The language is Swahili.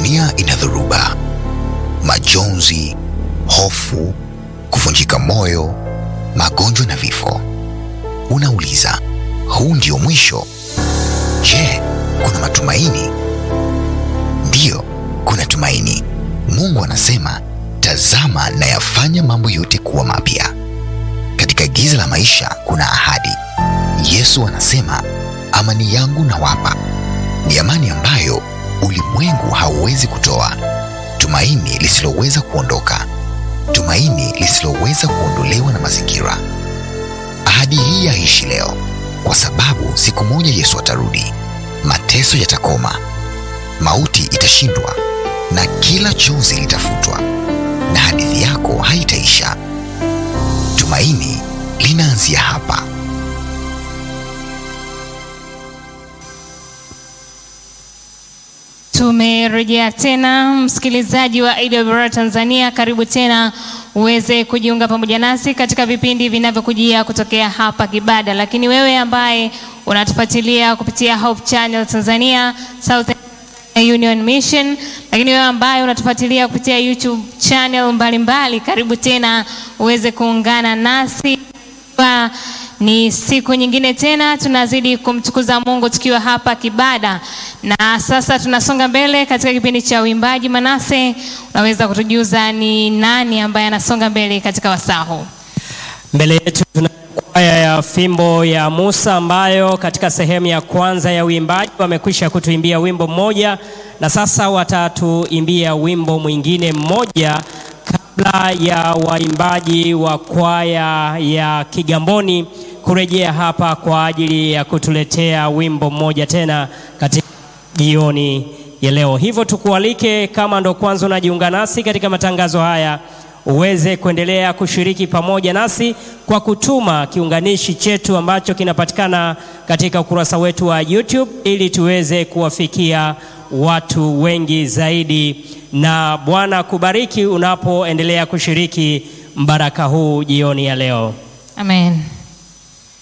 dunia ina dhoruba, majonzi, hofu, kuvunjika moyo, magonjwa na vifo. Unauliza, huu ndio mwisho? Je, kuna matumaini? Ndiyo, kuna tumaini. Mungu anasema, tazama nayafanya mambo yote kuwa mapya. Katika giza la maisha kuna ahadi. Yesu anasema, amani yangu nawapa, ni amani ambayo ulimwengu hauwezi kutoa, tumaini lisiloweza kuondoka, tumaini lisiloweza kuondolewa na mazingira. Ahadi hii yaishi leo, kwa sababu siku moja Yesu atarudi, mateso yatakoma, mauti itashindwa, na kila chozi litafutwa, na hadithi yako haitaisha. Tumaini linaanzia hapa. Tumerejea tena msikilizaji wa AWR Tanzania, karibu tena uweze kujiunga pamoja nasi katika vipindi vinavyokujia kutokea hapa Kibada. Lakini wewe ambaye unatufuatilia kupitia Hope Channel Tanzania, South Union Mission, lakini wewe ambaye unatufuatilia kupitia YouTube channel mbalimbali mbali, karibu tena uweze kuungana nasi kwa ni siku nyingine tena tunazidi kumtukuza Mungu tukiwa hapa Kibada, na sasa tunasonga mbele katika kipindi cha uimbaji. Manase, unaweza kutujuza ni nani ambaye anasonga mbele katika wasaa huu? Mbele yetu tuna kwaya ya fimbo ya Musa ambayo katika sehemu ya kwanza ya uimbaji wamekwisha kutuimbia wimbo mmoja, na sasa watatuimbia wimbo mwingine mmoja kabla ya waimbaji wa kwaya ya Kigamboni kurejea hapa kwa ajili ya kutuletea wimbo mmoja tena katika jioni ya leo. Hivyo tukualike, kama ndo kwanza unajiunga nasi katika matangazo haya, uweze kuendelea kushiriki pamoja nasi kwa kutuma kiunganishi chetu ambacho kinapatikana katika ukurasa wetu wa YouTube ili tuweze kuwafikia watu wengi zaidi, na Bwana kubariki unapoendelea kushiriki mbaraka huu jioni ya leo. Amen.